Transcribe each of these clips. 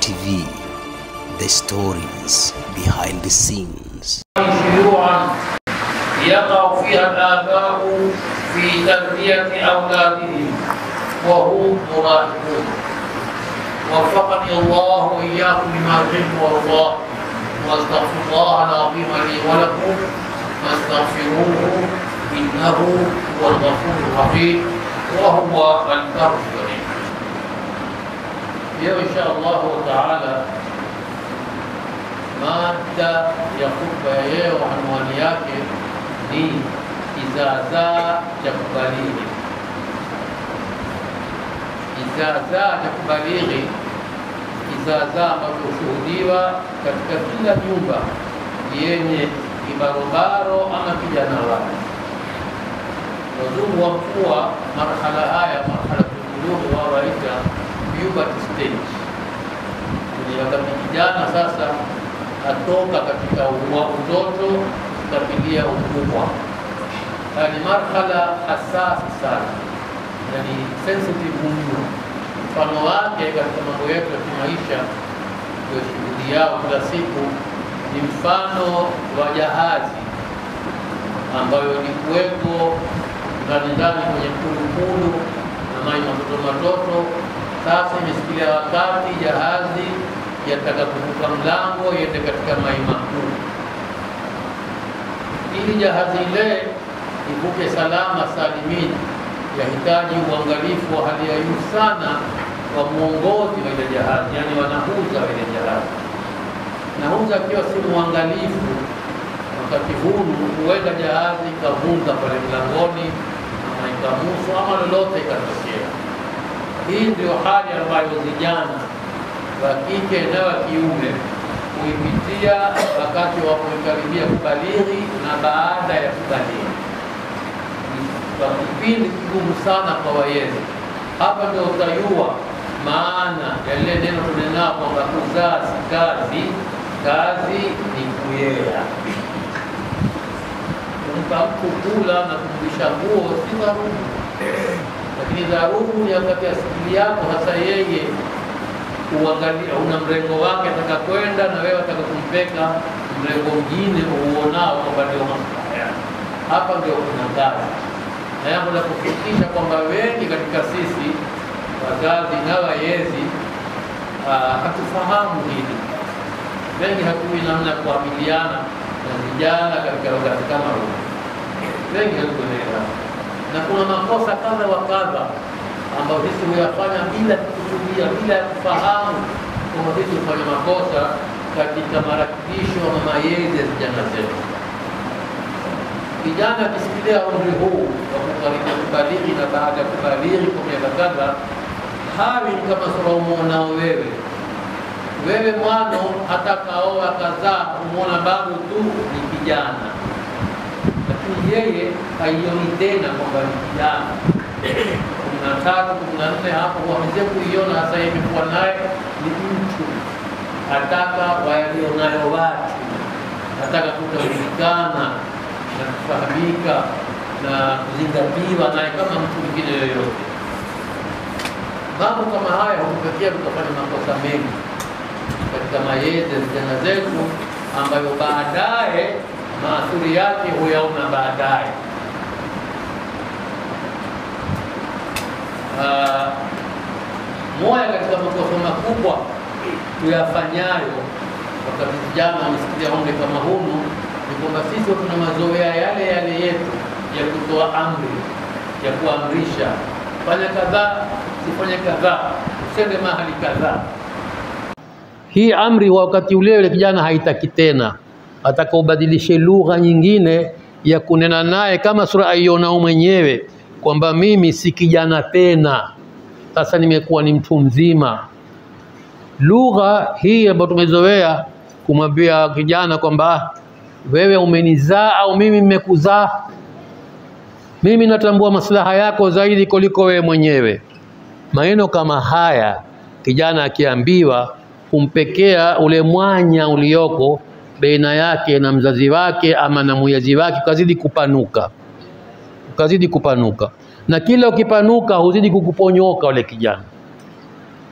TV, the stories behind the scenes. شيوعا يقع فيها الآباء في تربية أولادهم وهم مراهقون وفقني الله وإياكم لما يحب ويرضاه واستغفر الله العظيم لي ولكم فاستغفروه إنه هو الغفور الرحيم وهو البر الكريم leo insha allahu taala mada ya khutba ya leo anwani yake ni kizaazaa cha kubalighi kizaazaa cha kubalighi kizaazaa ambacho hushuhudiwa katika kila nyumba yenye kibarobaro ama kijana wake wazungu wakua marhala haya marhala tulughi wao waita puberty stage ni wakati kijana sasa atoka katika ua- utoto kukabilia ukubwa. Haya ni marhala hasasi sana, yani sensitive mno. Mfano wake katika mambo yetu ya kimaisha ndio shughuli yao kila siku ni mfano wa jahazi ambayo ilikuwepo ndani ndani kwenye kulukulu na maji matoto matoto. Sasa imesikilia wakati jahazi yataka kuvuka mlango iende katika mai makuu. Ili jahazi ile ivuke salama salimini, yahitaji uangalifu wa hali ya juu sana wa mwongozi wa ile jahazi, yani wanahuza wa ile jahazi. Nahuza akiwa si mwangalifu, wakati huu huenda jahazi ikavunja pale mlangoni ama ikamusu ama lolote ikatokea. Hii ndio hali ambayo vijana wa kike na wa kiume huipitia wakati wa kuikaribia kubalighi na baada ya kubalighi. Ni kwa kipindi kigumu sana kwa wayezi. Hapa ndio utayua maana ya lile neno tunenao kwamba kuzaa si kazi, kazi ni kuyea. Kumpa mtu kula na kumvisha nguo si dharubu, lakini dharubu ni wakati asili yako hasa yeye uangalia una mrengo wake ataka kwenda na wewe ataka kumpeka mrengo mwingine uonao kwamba ndio maslaha yake. Hapa ndio kuna kazi na yangu la kufikisha kwamba wengi katika sisi wazazi na walezi ah, hatufahamu hili, wengi hatujui namna ya kuamiliana na vijana katika wakati kama huu, wengi hatukuelewa, na kuna makosa kadha wa kadha ambayo sisi huyafanya bila kukusudia, bila ya kufahamu kwamba sisi hufanya makosa katika marakibisho ama malezi ya vijana zetu. Kijana akisikilia umri huu wa kukaribia kubalighi na baada ya kubalighi kwa miaka kadha, hawi ni kama sura umwonao wewe wewe mwana hata kaoa kazaa, umwona bado tu ni kijana, lakini yeye haioni tena kwamba ni kijana kumi na tatu kumi na nne hapo wameze kuiona hasa yeye imekuwa naye ni mtu ataka walio nayo watu ataka kutambulikana na kufahamika na kuzingatiwa naye kama mtu mwingine yoyote. Mambo kama haya hutupekea tukafanya makosa mengi katika malezi ya vijana zetu, ambayo baadaye maathuri yake huyaona baadaye. Ah, moja katika makosa makubwa tuyafanyayo wakati vijana wamesikilia umri kama hunu ni kwamba sisi tuna mazoea yale yale yetu ya kutoa amri, ya kuamrisha, fanya kadhaa, sifanye kadhaa, usende mahali kadhaa. Hii amri wa wakati ule yule kijana haitaki tena, ataka ubadilishe lugha nyingine ya kunena naye kama sura aionao mwenyewe kwamba mimi si kijana tena, sasa nimekuwa ni mtu mzima. Lugha hii ambayo tumezoea kumwambia kijana kwamba "Ah, wewe umenizaa au mimi nimekuzaa, mimi natambua maslaha yako zaidi kuliko wewe mwenyewe. Maneno kama haya kijana akiambiwa kumpekea ule mwanya ulioko baina yake na mzazi wake ama na mwenyezi wake ukazidi kupanuka, ukazidi kupanuka, na kila ukipanuka huzidi kukuponyoka ule kijana.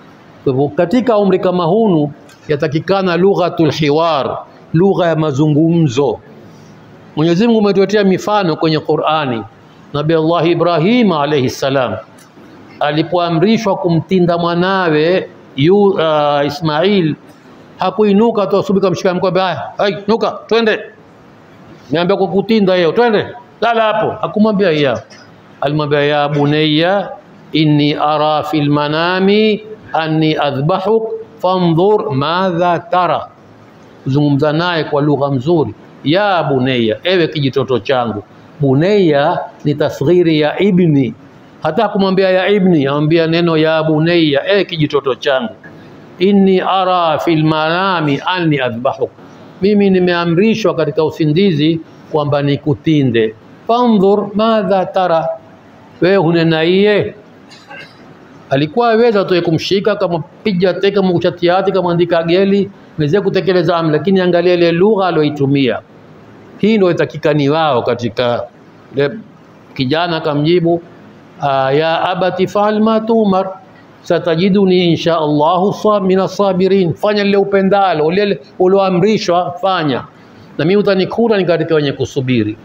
Kwa hivyo katika umri kama hunu yatakikana lughatul hiwar, lugha ya mazungumzo. Mwenyezi Mungu umetuletea mifano kwenye Qur'ani. Nabii Allah Ibrahim alayhi salam alipoamrishwa kumtinda mwanawe yu, uh, Ismail hakuinuka tu asubuhi kamshika mkono, haya, hai, nuka, twende. Niambia kukutinda yeye, twende. Lala hapo. Hakumwambia ya. Alimwambia ya bunayya inni ara fil manami anni adhbahuk fandhur madha tara. Zungumza naye kwa lugha mzuri. Ya bunayya, ewe kijitoto changu. Bunayya ni tasghiri ya ibni. Hata kumwambia ya ibni, amwambia neno ya bunayya, ewe kijitoto changu. Inni ara fil manami anni adhbahuk, mimi nimeamrishwa katika usingizi kwamba nikutinde. Fandhur madha tara, wewe hunena iye alikuwa aweza tu kumshika kama piga teka mkuchatiati kama andika geli meze kutekeleza amri, lakini angalia ile lugha aliyoitumia. Hii ndio itakikani wao katika ile kijana akamjibu, "Ah, ya abati fa'al ma tumar satajiduni insha Allahu sa- minas sabirin, fanya lile upendalo, lile ulioamrishwa fanya, na mimi utanikuta ni katika wenye kusubiri.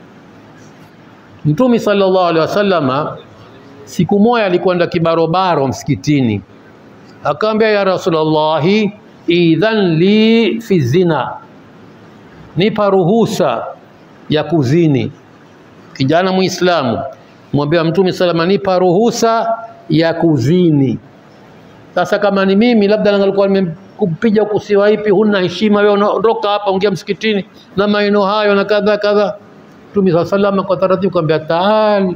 Mtume sallallahu alaihi wasallama siku moja alikwenda kibarobaro msikitini, akaambia ya Rasulullahi, idhan li fi zina, nipa ruhusa ya kuzini. Kijana Muislamu mwambia Mtume salama, nipa ruhusa ya kuzini. Sasa kama ni mimi, labda ngalikuwa nimekupiga kusiwa ipi, huna heshima wewe, ondoka hapa, ongea msikitini na maneno hayo na kadha kadha. Mtume saa salama kwa taratibu kaambia taal,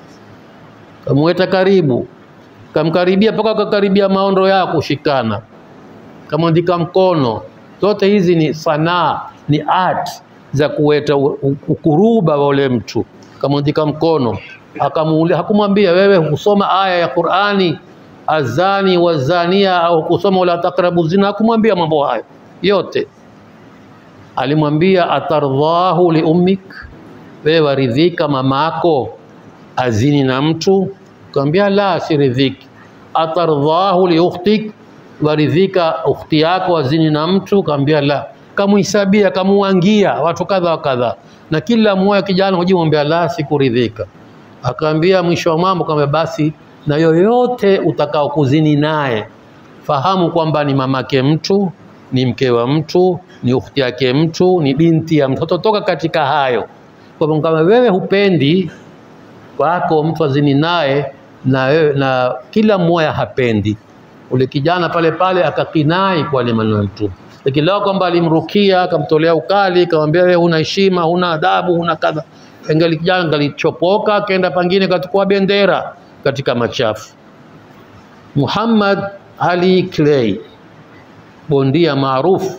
kamweta karibu, kamkaribia mpaka akakaribia maondo yako, shikana, kamwandika mkono. Zote hizi ni sanaa, ni art za kuweta u- u- ukuruba wa ule mtu. Kamwandika mkono, akamuuliza, hakumwambia wewe hukusoma aya ya Qur'ani azani wazania au kusoma wala takrabu zina, hakumwambia mambo hayo yote. Alimwambia atardhahu li ummik, wewe waridhika mamako azini na mtu? Kaambia la, siridhiki. Atardhahu li ukhtik, waridhika ukhti yako azini na mtu? Kaambia la. Kamuhisabia, kamuangia watu kadha wa kadha, na kila mmoja kijana hujimwambia la, sikuridhika. Akaambia mwisho wa mambo kama basi, na yoyote utakao kuzini naye fahamu kwamba ni mamake mtu, ni mke wa mtu, ni ukhti yake mtu, ni binti ya mtu, toka katika hayo. Kwa hivyo kama wewe hupendi wako mtu azini naye na, wewe- na kila mmoja hapendi, ule kijana pale pale akakinai kwa ile maneno ya Mtume, lakini lao kwamba alimrukia akamtolea ukali, akamwambia wewe huna heshima, huna adabu, huna kadha, engali kijana ngalichopoka, akaenda pangine kachukua bendera katika machafu. Muhammad Ali Clay bondia maarufu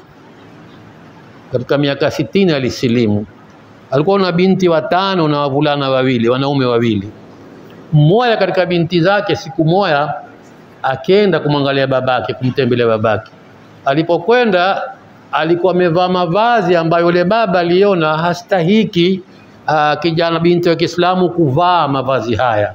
katika miaka sitini alisilimu. Alikuwa na binti watano na wavulana wawili, wanaume wawili. Mmoja katika binti zake siku moja akenda kumwangalia babake, kumtembelea babake. Alipokwenda alikuwa amevaa mavazi ambayo yule baba aliona hastahiki uh, kijana binti wa Kiislamu kuvaa mavazi haya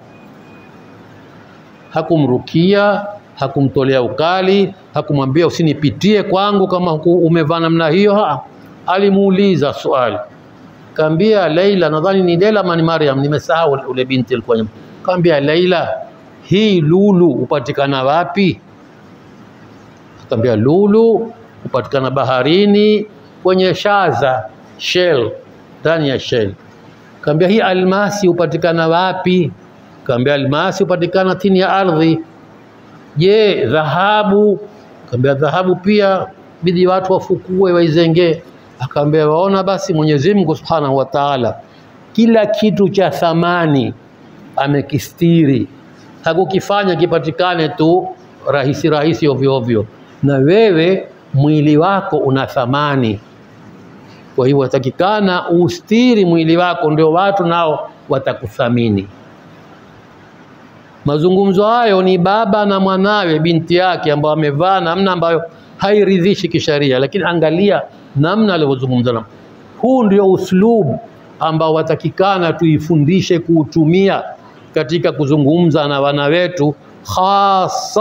hakumrukia, hakumtolea ukali, hakumwambia usinipitie kwangu kama huku umevaa namna hiyo. Ha, alimuuliza swali, kaambia Laila, nadhani ni Laila ama ni Maryam, nimesahau ule binti alikuwa nyuma. Kaambia Laila, hii lulu hupatikana wapi? Akaambia lulu hupatikana baharini kwenye shaza shell, ndani ya shell. Kaambia hii almasi hupatikana wapi? Kaambia almasi hupatikana chini ya ardhi. Je, dhahabu? Kaambia dhahabu pia bidi watu wafukue waizengee. Akaambia waona, basi Mwenyezi Mungu Subhanahu wa Ta'ala kila kitu cha thamani amekistiri, hakukifanya kipatikane tu rahisi rahisi ovyo ovyo. Na wewe mwili wako una thamani, kwa hivyo watakikana ustiri mwili wako, ndio watu nao watakuthamini. Mazungumzo hayo ni baba na mwanawe binti yake ambao amevaa namna ambayo hairidhishi kisharia, lakini angalia namna alivyozungumza nao. Huu ndio uslub ambao watakikana tuifundishe kuutumia katika kuzungumza na wana wetu, hasa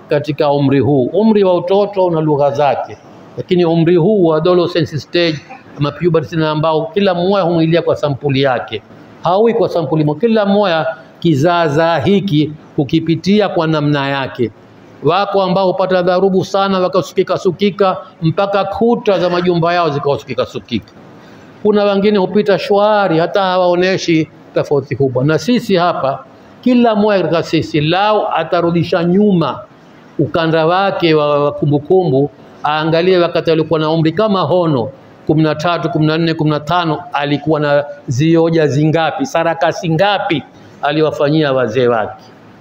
katika umri huu. Umri wa utoto una lugha zake, lakini umri huu wa adolescence stage ama puberty, na ambao kila mmoja humwilia kwa sampuli yake, haui kwa sampuli moja. Kila mmoja kizaazaa hiki hukipitia kwa namna yake. Wako ambao hupata dharubu sana wakasukika sukika mpaka kuta za majumba yao zikawasukika sukika. Kuna wengine hupita shwari, hata hawaoneshi tofauti kubwa. Na sisi hapa, kila mmoja katika sisi lao atarudisha nyuma ukanda wake wa wa kumbukumbu, aangalie wakati alikuwa na umri kama hono kumi na tatu, kumi na nne, kumi na tano, alikuwa na zioja zingapi, sarakasi ngapi aliwafanyia wazee wake.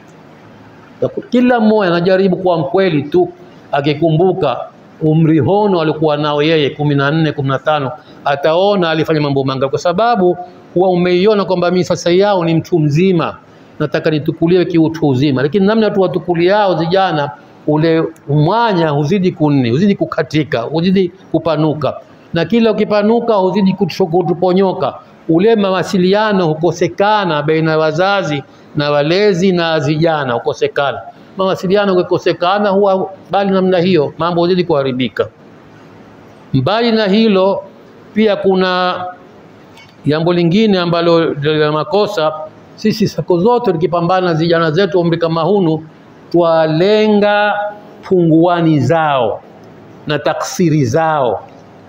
Kila mmoja anajaribu kuwa mkweli tu, akikumbuka umri hono alikuwa nao yeye kumi na nne kumi na tano ataona alifanya mambo mangapi, kwa sababu huwa umeiona kwamba mimi sasa yao ni mtu mzima, nataka nitukuliwe kiutu uzima, lakini namna tu watukuliao vijana, ule mwanya huzidi kunni, huzidi kukatika, huzidi kupanuka, na kila ukipanuka huzidi kutu- kutuponyoka. Ule mawasiliano hukosekana baina ya wazazi na walezi na vijana, hukosekana mawasiliano. Ukikosekana huwa bali namna hiyo, mambo huzidi kuharibika. Mbali na hilo, pia kuna jambo lingine ambalo la makosa. Sisi siku zote tukipambana na vijana zetu umri kama hunu, twalenga punguani zao na taksiri zao,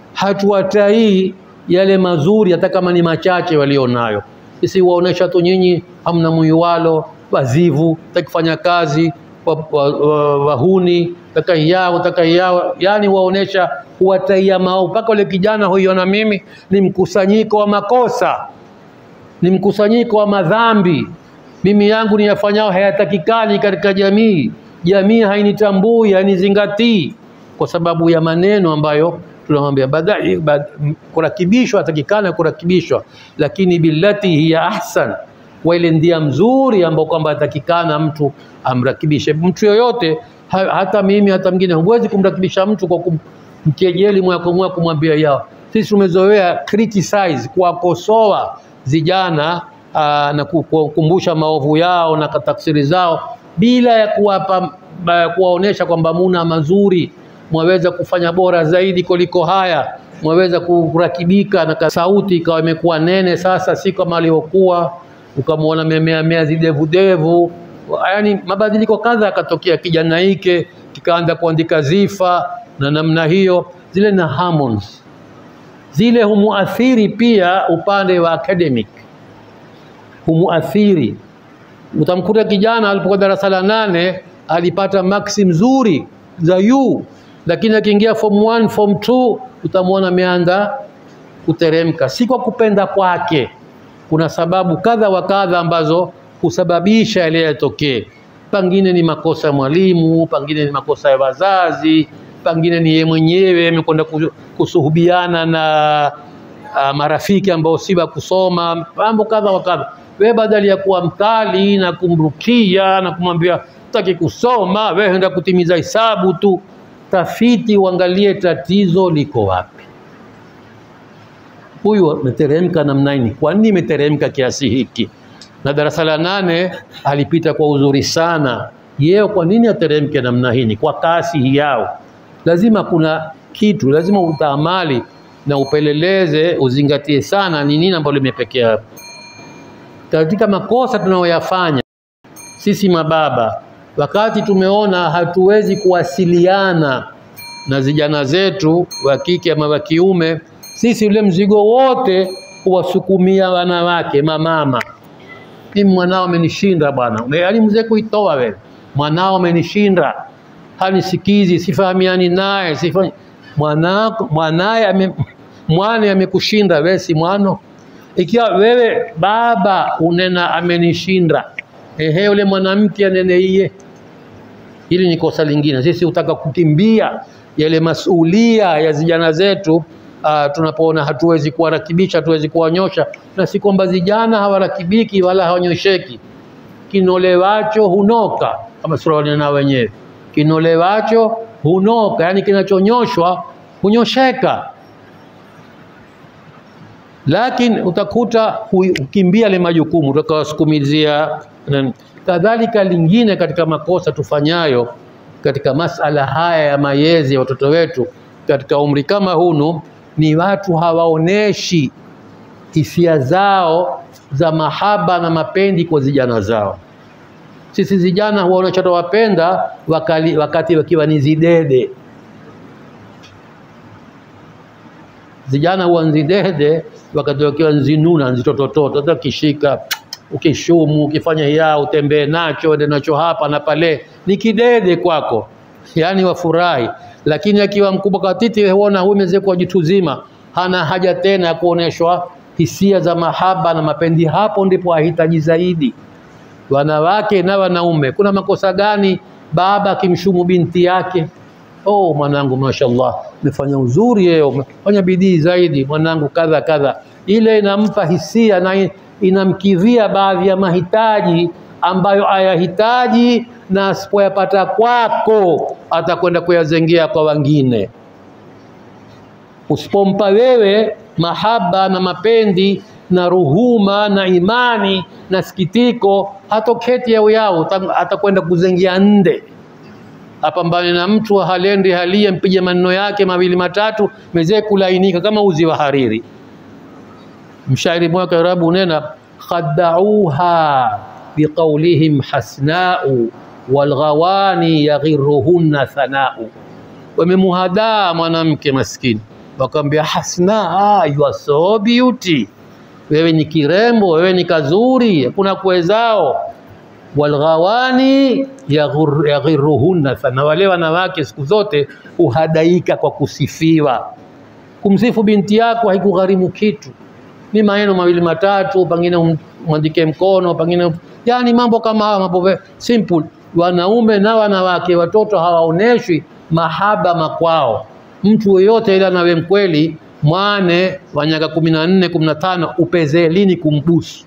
hatuwatai yale mazuri, hata kama ni machache walionayo. Sisi waonesha tu, nyinyi hamna muiwalo, wazivu, takifanya kazi, wa- wa- wa- wahuni, takayao takayao, yani waonesha huwataia mao, mpaka ule kijana huiona mimi ni mkusanyiko wa makosa, ni mkusanyiko wa madhambi. Mimi yangu niyafanyao hayatakikani katika jamii, jamii hainitambui, hainizingatii kwa sababu ya maneno ambayo tunamwambia badai bad, kurakibishwa, atakikana kurakibishwa, lakini billati hiya ahsan, kwa ile ndia mzuri ambao kwamba atakikana mtu amrakibishe mtu yoyote ha, hata mimi hata mwingine, huwezi kumrakibisha mtu kwa kumkejeli moja kwa moja, kumwambia yao. Sisi tumezoea criticize, kuwakosoa vijana aa, na ku- kuwakumbusha maovu yao na taksiri zao bila ya kuwapa ba- kuwaonesha kwamba muna mazuri, mwaweza kufanya bora zaidi kuliko haya, mwaweza kurakibika na ka- sauti ikawa imekuwa nene sasa, si kama alivyokuwa, ukamwona memea mea zidevudevu, yaani mabadiliko kadha yakatokea. Kijana hike kikaanza kuandika zifa na namna hiyo, zile na hormones zile humuathiri pia upande wa academic, humuathiri. Utamkuta kijana alipokuwa darasa la nane alipata maksi mzuri za U, lakini akiingia form 1 form 2 utamwona ameanza kuteremka, si kwa kupenda kwake. Kuna sababu kadha wa kadha ambazo husababisha yale yatokee. Pengine ni makosa ya mwalimu, pengine ni makosa ya wazazi, pengine ni yeye mwenyewe amekwenda ku- kusuhubiana na uh, marafiki ambao si wa kusoma, mambo kadha wa kadha. Wewe badala ya kuwa mkali na kumrukia na kumwambia taki kusoma, wewe enda kutimiza hisabu tu, tafiti, uangalie tatizo liko wapi. Huyu ameteremka namna hii, kwa nini imeteremka kiasi hiki? Na darasa la nane alipita kwa uzuri sana, yeye kwa nini ateremke namna hii? Kwa kasi hii yao, lazima kuna kitu, lazima utaamali na upeleleze, uzingatie sana ni nini ambalo limepekea hapo. Katika makosa tunayoyafanya sisi mababa, wakati tumeona hatuwezi kuwasiliana na vijana zetu wa kike ama wa kiume, sisi ule mzigo wote kuwasukumia wanawake, mamama. Mimi mwanao amenishinda bwana, Ume- yaani mzee kuitoa wewe, mwanao amenishinda, hanisikizi, sifahamiani naye, sifa mwanako mwanaye ame, mwane amekushinda, wewe si mwano. Ikiwa wewe baba unena amenishinda, ehe, yule mwanamke anene iye Hili ni kosa lingine. Sisi hutaka kukimbia yale masulia ya vijana zetu uh, tunapoona hatuwezi kuwarakibisha, hatuwezi kuwanyosha, na si kwamba vijana hawarakibiki wala hawanyosheki. Kinolewacho hunoka, kama sura wanena wenyewe, kinolewacho hunoka, yani kinachonyoshwa hunyosheka lakini utakuta hu- hukimbia yale majukumu utakawasukumizia. na- Kadhalika lingine katika makosa tufanyayo katika masala haya ya mayezi ya watoto wetu katika umri kama hunu, ni watu hawaoneshi hisia zao za mahaba na mapendi kwa vijana zao. Sisi vijana huwaonesha tunawapenda wakali- wakati wakiwa ni zidede. Vijana huwa nzidede wakati wakiwa nzinuna nzitotototo, hata ukishika ukishumu, ukifanya hiya, utembee nacho, ende nacho hapa na pale, ni kidede kwako, yaani wafurahi. Lakini akiwa mkubwa katiti, huona huyu mzee jitu zima, hana haja tena ya kuoneshwa hisia za mahaba na mapendi. Hapo ndipo ahitaji zaidi wanawake na wanaume. Kuna makosa gani baba akimshumu binti yake? Oh, mwanangu, mashallah, umefanya uzuri leo, umefanya bidii zaidi mwanangu, kadha kadha. Ile inampa hisia na inamkidhia baadhi ya mahitaji ambayo ayahitaji, na asipoyapata kwako atakwenda kuyazengea kwa wengine. Usipompa wewe mahaba na mapendi na ruhuma na imani na sikitiko, hatoketi yao yao, atakwenda kuzengia nde apambane na mtu halendi halie, mpige maneno yake mawili matatu, mezee kulainika kama uzi wa hariri. Mshairi mmoja Kiarabu unena khadauha biqaulihim hasnau walghawani yaghiruhunna thanau, wamemuhadaa mwanamke maskini, wakamwambia hasna, ah, you are so beauty, wewe ni kirembo, wewe ni kazuri, hakuna kuwezao walghawani yaghiruhunna sana, wale wanawake siku zote uhadaika kwa kusifiwa. Kumsifu binti yako haikugharimu kitu, ni maneno mawili matatu, pengine mwandike mkono, pengine yani mambo kama haya, mambo simple. Wanaume na wanawake, watoto hawaoneshwi mahaba makwao. Mtu yeyote ile anawe mkweli, mwane wa miaka kumi na nne kumi na tano upezee lini kumbusu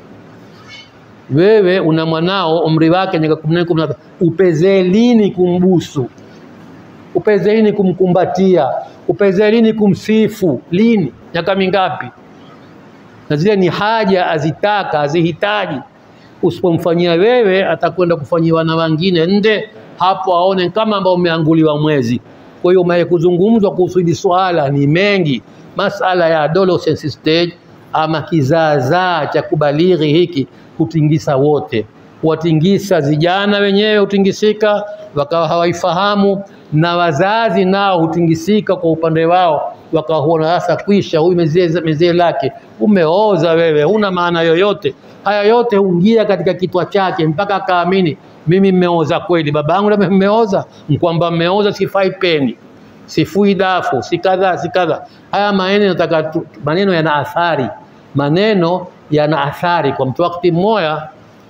wewe una mwanao umri wake miaka kumi na nne kumi na tano upezee lini kumbusu? Upezee lini kumkumbatia? Upezee lini kumsifu? Lini? miaka mingapi? Na zile ni haja azitaka azihitaji. Usipomfanyia wewe, atakwenda kufanyiwa na wengine nde, hapo aone kama ambao umeanguliwa mwezi. Kwa hiyo mae kuzungumzwa kuhusu hili swala ni mengi, masala ya adolescence stage ama kizaazaa cha kubalighi hiki hutingisa wote, huwatingisa vijana wenyewe, hutingisika wakawa hawaifahamu, na wazazi nao hutingisika kwa upande wao, wakaona sasa kwisha, huyu mzee mzee lake umeoza wewe, huna maana yoyote. Haya yote huingia katika kitwa chake mpaka akaamini mimi mmeoza kweli, babangu na mmeoza, kwamba mmeoza, sifai peni, sifui dafu, si kadha si kadha. Haya maneno nataka maneno yana athari, maneno yana athari kwa mtu. Wakati mmoja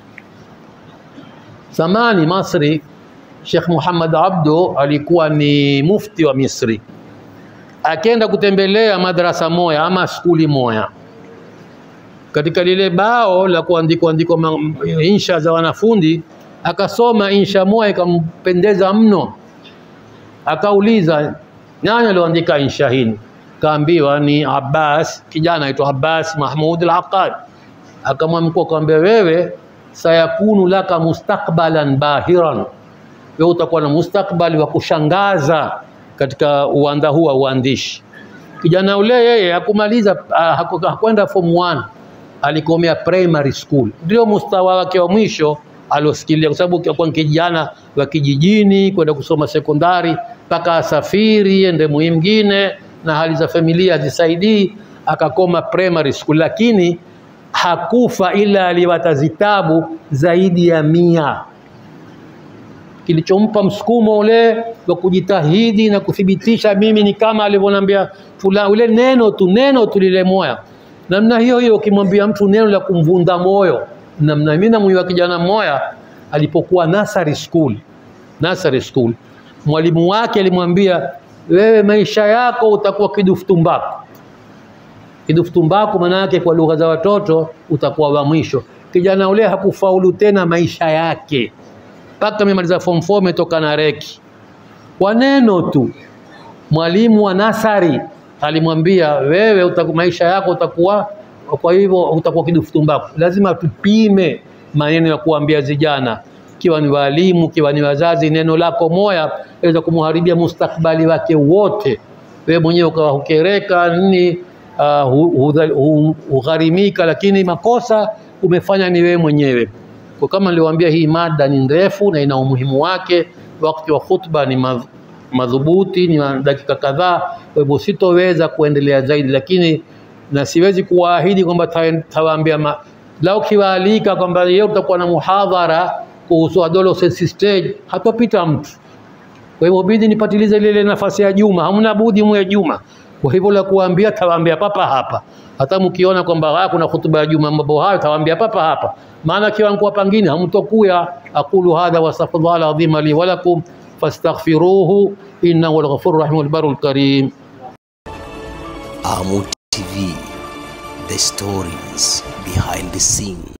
zamani Masri, Sheikh Muhammad Abdu alikuwa ni mufti wa Misri, akenda kutembelea madrasa moya ama skuli moya katika lile bao la kuandikwa andikwa insha za wanafunzi, akasoma insha moja ikampendeza mno, akauliza nani alioandika insha hii? Kaambiwa ni Abbas, kijana aitwa Abbas Mahmud al-Aqad. Akamwamkua akamwambia, wewe sayakunu laka mustakbalan bahiran, wewe utakuwa na mustakbali wa kushangaza katika uwanda huu wa uandishi. Kijana ule yeye hakumaliza, hakwenda form 1 alikomea primary school, ndio mustawa wake wa mwisho aliosikilia, kwa sababu kwa kijana wa kijijini kwenda kusoma sekondari mpaka asafiri ende mwingine, na hali za familia hazisaidii, akakoma primary school, lakini hakufa ila aliwata zitabu zaidi ya mia. Kilichompa msukumo ule wa kujitahidi na kuthibitisha, mimi ni kama alivyoniambia fulani, ule neno tu neno tu lile moya namna hiyo hiyo, ukimwambia mtu neno la kumvunda moyo namna. Mimi namjua kijana mmoja alipokuwa nursery school, nursery school, mwalimu wake alimwambia, wewe maisha yako utakuwa kidufu tumbaku. Kidufu tumbaku maana yake kwa lugha za watoto utakuwa wa mwisho. Kijana ule hakufaulu tena maisha yake mpaka amemaliza form 4 ametoka na reki kwa neno tu. Mwalimu wa nasari alimwambia wewe utaku, maisha yako utakuwa kwa hivyo utakuwa kidufu tumbaku. Lazima tupime maneno ya kuambia vijana, kiwa ni walimu, kiwa ni wazazi, neno lako moya weza kumharibia mustakbali wake wote. Wewe mwenyewe ukawa hukereka nini, uh, hu- hudha- hu- hugharimika, lakini makosa umefanya ni wewe mwenyewe. Kwa kama niliwaambia, hii mada ni ndefu na ina umuhimu wake. Wakati wa khutba ni madh- madhubuti, ni ma- dakika kadhaa, kwa hivyo sitoweza kuendelea zaidi, lakini na siwezi kuwaahidi kwamba ta- tawaambia ma... lau kiwaalika kwamba leo tutakuwa na muhadhara kuhusu adolescence stage, hatopita mtu. Kwa hivyo bidi nipatilize ile ile nafasi ya Juma, hamna budi mwe Juma. Kwa hivyo la kuambia tawaambia papa hapa, hata mkiona kwamba ah, kuna hutuba ya Juma mambo hayo, tawaambia papa hapa, maana kiwango pangine hamtokuya. Aqulu hadha wa astaghfirullah alazim li wa lakum fastaghfiruhu innahu alghafurur rahim albarul karim. Amu TV, the stories behind the scene.